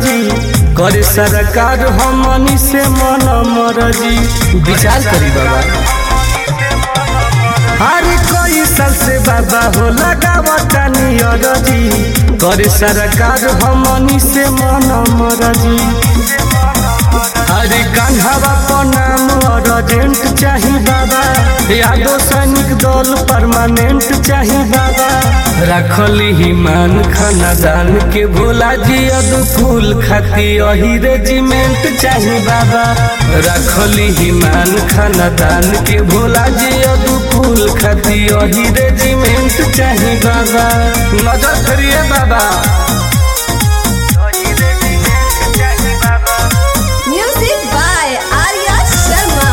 मरजी करे सरकार हमनी से मन मरजी विचार करी बाबा अरे कोई साल से बाबा हो लगावता नियरजी करे सरकार हमनी से मन मरजी अरे कान्हावा पर नाम अर्जेंट चाही बाबा यादो सैनिक दल परमानेंट चाही बाबा रखली हिमान खानदान के भोला जी फूल खाती अही रेजिमेंट चाही बाबा रखली हिमान खानदान के भोला जी फूल खाती अही रेजिमेंट चाही बाबा नजर करिए बाबा Music by Arya Sharma.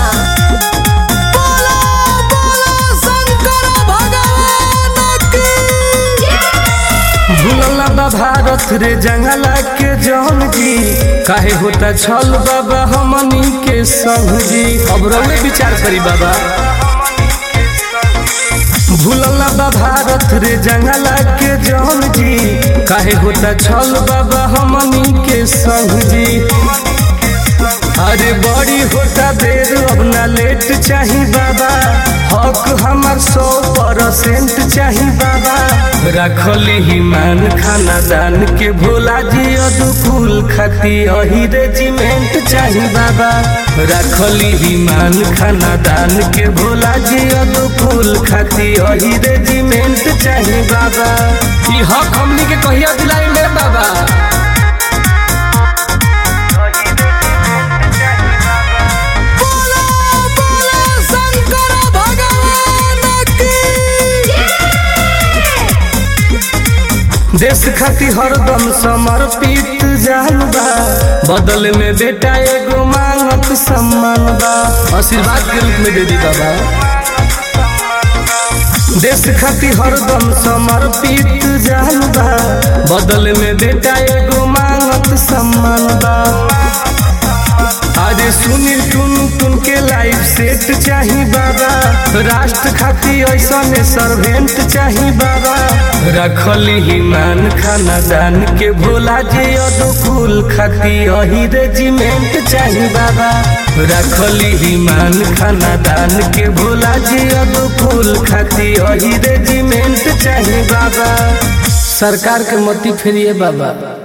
भूलला बा भारत रे जंगला के जौन जी काहे होता छल बाबा हमनी के संग जी अब रउए विचार करी बाबा भूलला बा भारत रे जंगला के जौन जी काहे होता छल बाबा हमनी के संग जी अरे बड़ी होता देर अब ना लेट चाही बाबा हक हमार सौ परसेंट चाही बाबा रखली हिमान खानदान के भोला जी फूल खाती अही रेजिमेंट चाही बाबा रखली हिमान खानदान के भोला जी फूल खाती अही रेजिमेंट चाही बाबा ई हक हमनी के कहिया दिलाई ले बाबा देश खाती हरदम समर्पित जान बा बदल में बेटा एगो मांगत सम्मान बा आशीर्वाद के रूप में दे दी बाबा देश खाती हरदम समर्पित जान बा बदल में बेटा एगो मांगत सम्मान बा अरे सुनील टुन टुन के लाइफ सेट चाही बाबा राष्ट्र खाती ऐसा सर्वेंट चाही बाबा रखली हिमान खानदान के भोला जी फूल खाती अही रेजिमेंट चाही बाबा रखली हिमान खानदान के भोला जी फूल खाती अही रेजिमेंट चाही बाबा सरकार के मती फेरिए बाबा